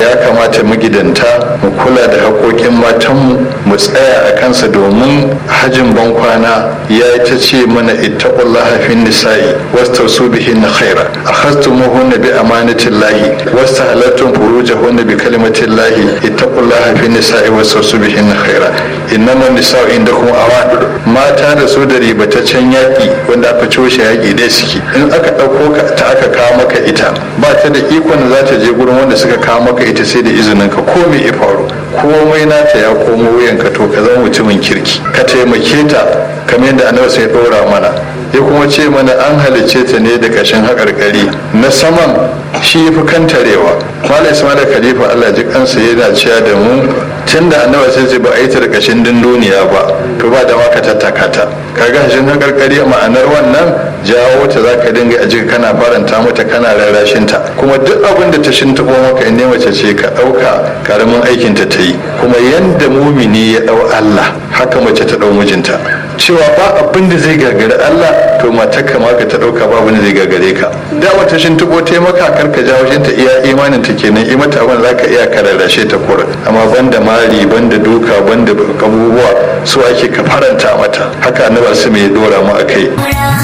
ya kamata magidanta mu kula da haƙoƙin matanmu mu tsaya a kansa domin hajin bankwana ya ta ce mana ittaqullaha fin nisa'i wastausu bihin khaira akhastumuhunna bi amanatillahi wastahalattum furujahunna bi kalimatillahi ittaqullaha fin nisa'i wastausu bihin khaira innamal nisa'u indakum awan mata da su da ribataccen yaƙi wanda aka coshe yaƙi dai suke in aka ɗauko ka ta aka kawo maka ita ba ta da ikon da za ta je gurin wanda suka kawo maka ita sai da izinin ka ko me ya faru komai nata ya komo wuyanka to ka zama mutumin kirki ka taimake ta kamar yadda annabi sai ɗora mana ya kuma ce mana an halicce ta ne da ƙashin haƙarƙari na saman shi ya fi kantarewa malam ismail khalifa allah ji kansa yana cewa da mu tun da annabi sai ce ba a yi ta da ƙashin dunduniya ba to ba da maka tattaka ta kaga hashin haƙarƙari ma'anar wannan jawo ta za ka dinga a jika kana faranta mata kana rarrashin ta kuma duk abin da ta shintaɓo maka in mace ce ka ɗauka karamin aikin ta ta yi kuma yanda mumini ya ɗau allah haka mace ta ɗau mijinta cewa ba abin da zai gagari Allah to matarka ma ka ta dauka ba abin da zai gagare ka da wata shin tuko te maka kar ka jawo ta iya imanin ta kenan i mata abin zaka iya kararrashe ta kura amma banda mari banda duka banda abubuwa su ake ka faranta mata haka annabi su mai dora mu akai